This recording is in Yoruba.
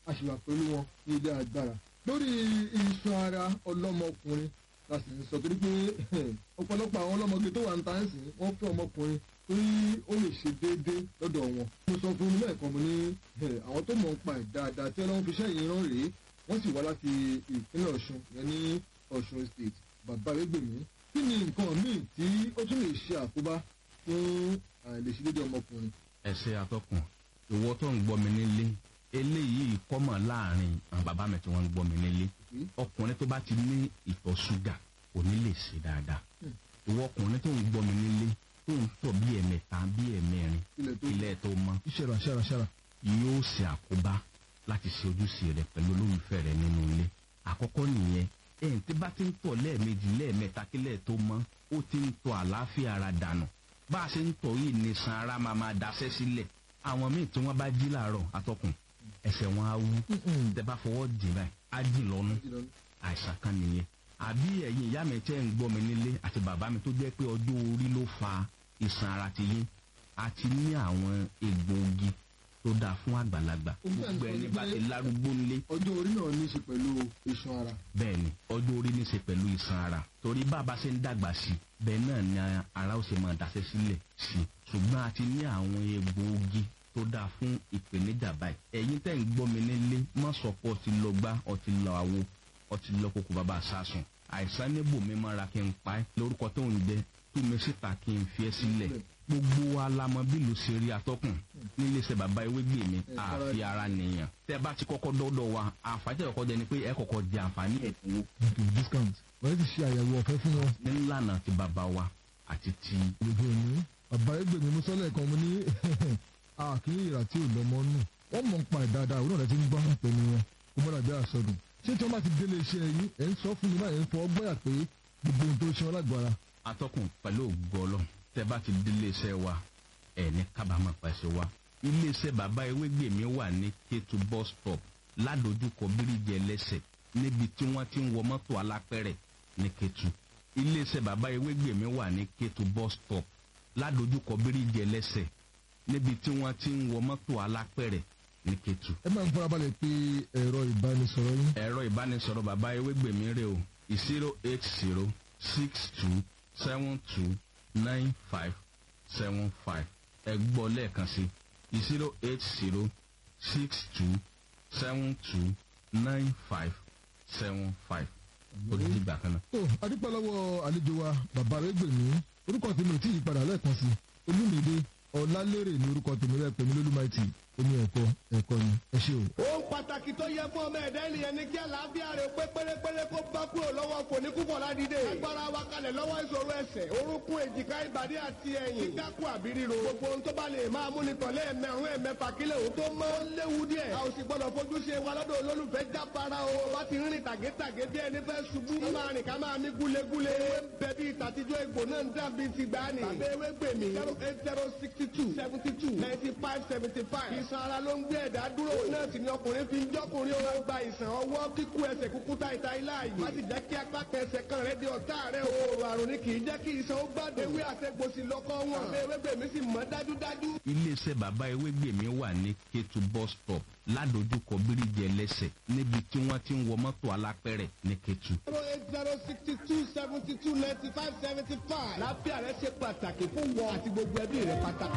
a sì wà pẹ̀lú wọn ní ilé agbára lórí iṣan ara ọlọ́mọkùnrin la sì ń sọ torí pé ọ̀pọ̀lọpọ̀ àwọn ọlọ́mọge tó wà ń ta ẹ̀ sìn wọ́n fẹ́ ọmọkùnrin torí ó lè ṣe déédéé lọ́dọ̀ wọn. mo sọ fún un lẹ́ẹ̀kan mo ní àwọn tó mọ̀ ń pa ẹ̀ dáadáa tí ọlọ́run fi ṣẹ́yìn rán rèé wọ́n sì wá láti ìpínlẹ̀ ọ̀ṣun yẹn ní ọ̀ṣun state bàbá rẹ́gbẹ̀mí kí ni nǹkan míì tí ó tún lè ṣe àkóbá fún àìlèṣedéédéé ọmọkùnrin. ẹsẹ atọkùn ìwọ tó ń gbọ́ mi nílé eléyìí kọ́mọ̀ láàrin àwọn bàbá mi tí wọ́n ń gbọ́ mi nílé ọkùnrin tó bá ti ní ìtọ̀ ṣúgà kò ní lè ṣe dáadáa ìwọ ọkùnrin tó ń gbọ́ mi nílé tó ń tọ̀ bí ẹ̀mẹta bí ẹ̀mẹrin ilẹ̀ tó ilẹ̀ tó mọ́ ṣẹra ṣẹra ṣẹra. yóò ṣe àkóbá láti ṣe ojúṣe rẹ pẹ̀lú olólùfẹ́ rẹ nínú ilé àkọ́kọ́ nìyẹn ẹ̀yìn tí bá ti ń tọ̀ lẹ́ẹ̀mejì lẹ́ẹ̀mẹta kílẹ̀ tó mọ́ ó ti ń tọ̀ àlàáfíà ara dànù bá a ṣe ń tọ̀ yìí ní san ara máa máa daṣẹ́ sílẹ̀ àwọn míì tí wọ́n bá jí làárọ̀ atọ́kùn ẹsẹ̀ wọn á wú tẹ bá fọwọ́ dì báyìí á dì lọ́nu àìsàn kan nìyẹn àbí ẹ̀yin ìyá mi tẹ́ ń gbọ́ mi nílé àti bàbá mi tó jẹ́ pé ọjọ́ orí ló fa ìsàn ara ti yín àti ní àwọn egbòogi tó dáa fún àgbàlagbà gbogbo ẹni bá ti lárúgbó ńlé ọjọ́ orí náà ní í ṣe pẹ̀lú iṣan ara. bẹ́ẹ̀ ni ọjọ́ orí ní í ṣe pẹ̀lú ìsàn ara torí bàbá ṣe ń dàgbà sí i bẹ́ẹ̀ náà ni ara ó ṣe máa daṣẹ́ sílẹ̀ sí i ṣùgbọ́n a ti ní àwọn egbòogi tó dáa fún ìpèníjà báyìí ẹ̀yin tẹ́ ń gbọ́ mi nílé má sọ pé ọtí lọ gbá ọtí lọ àwo ọtí lọ kókó bàbá sásùn àìsàn níbò mi máa ra kí n pa ẹ́ lórúkọ tó ń jẹ tú mi síta kí n fi ẹ́ sílẹ̀ gbogbo wa la mọ bí ló ṣe rí atọ́kùn nílé iṣẹ́ bàbá ewégbè mi àfi ara nìyàn tẹ́ bá ti kọ́kọ́ dọ́dọ̀ wa àǹfààní ẹ̀kọ́ jẹ ni pé ẹ kọ́kọ́ jẹ àǹfààní ẹ̀dínwó okay discount wọ́n ti ṣe àyẹ̀wò ọ̀fẹ́ fún wọn. nílànà ti bàbá wa àti ti lójú òní bàbá ẹgbẹ̀mí mú sọ́lẹ̀ kan mo ní àkíní ìrà tí ò lọ́mọ nù wọ́n mọ̀ ń pa ìdáadáa òun náà ti ń gbọ́ pẹ̀lú wọn kó mọ́ dàbí àsọdùn ṣé tí wọ́n bá ti délé iṣẹ́ yín ẹ̀ ń sọ fún mi báyìí ń fọ ọgbọ́yà pé gbogbo ohun tó ṣe wọn lágbára atọ́kùn pẹ̀lú ògbọ́lọ́ tẹ́ bá ti délé iṣẹ́ wa ẹ̀ ní kábàámọ̀ pàṣẹ wa iléeṣẹ́ bàbá ewégbè mi wà ní kétu bus stop ládojúkọ bíríjì ẹlẹ́sẹ̀ níbi tí wọ́n ti ń wọ mọ́tò alápẹ̀rẹ̀ ní kétu iléeṣẹ́ bàbá ewégbè mi wà ní kétu bus stop ládojúkọ bíríjì ẹlẹ́sẹ̀ níbi tí wọ́n ti ń wọ mọ́tò alápẹ̀rẹ̀ ní kétu. ẹ máa ń farabalẹ̀ pé ẹ̀rọ ìbánisọ̀rọ̀ yín ẹ̀rọ ìbánisọ̀rọ̀ bàbá ewégbè mi rè o zero eight zero six two seven two nine five seven five ẹ gbọ́ lẹ́ẹ̀kan sí zero eight zero six two seven two nine five seven five ó di ìgbà kan náà. tó adúpẹ́ lọ́wọ́ àlejò wa bàbá ẹgbẹ̀mí orúkọ tèmi ò tí ì padà lẹ́ẹ̀kan sí olúmídé ọ̀làlérè ní orúkọ tèmi rẹ̀ pẹ̀lú lólúmáìtì omi ẹ̀kọ́ ẹ̀kọ́ ni ẹ ṣé o. ohun pàtàkì tó yẹ fún ọmọ ẹ̀dá ènìyàn ni kí àlàáfíà rẹ̀ pé pérépéré kó bá kúrò lọ́wọ́ kò ní kúkọ̀ ládìde. agbára wa kalẹ̀ lọ́wọ́ ìṣòro ẹsẹ̀ orúnkún èjìká ìbàdí àti ẹ̀yìn. kíkákù àbí ríro. gbogbo ohun tó bá lè máa mú ni tọ̀lé ẹ̀mẹ̀rún ẹ̀mẹ̀fà kílẹ̀ òun tó mọ́ ó léwu díẹ̀. a ò sì gbọ́dọ̀ fojú ṣe wa lọ́dọ̀ olólùfẹ́ jábára o. bá ti rìn tàgétàgé bí ẹni fẹ́ ṣubú. ká máa rìn ká máa mí gúlegúle. ewé ń bẹ bí ìtàtijọ́ egbò náà ń dàbí ti gbani. tàbí ewé gbèmí. zero eight zero sixty two seventy two ninety five seventy five. ìsan ara ló ń gbé ẹ̀dá dúró. náà sì ni ọkùnrin fi ń jọ́kùnrin ó máa gba ìsàn ọwọ́ kíkú ẹsẹ̀ kúkú ta ìta ilá yìí. má sì jẹ́ kí apá kẹsẹ̀ kan rẹ̀ di ọ̀tá rẹ̀ o. òòrùn àrùn ni kì í jẹ́ kí ìsàn ó gbádùn. ewé àtẹ̀gbòsì lọ́kọ́ wọn. àbẹ́ ewé gbèmí sì mọ́ dájúdájú. iléeṣẹ́ bàbá ewégbè mi wà ní kétu bus stop ládojúkọ bíríjì ẹlẹ́sẹ̀ níbi tí wọ́n ti ń wọ mọ́tò alápẹ̀rẹ̀ ní kétu. zero eight zero sixty two seventy two ninety five seventy five. lábẹ́ rẹ̀ ṣe pàtàkì fún wọn àti gbogbo ẹbí rẹ̀ pátápátá.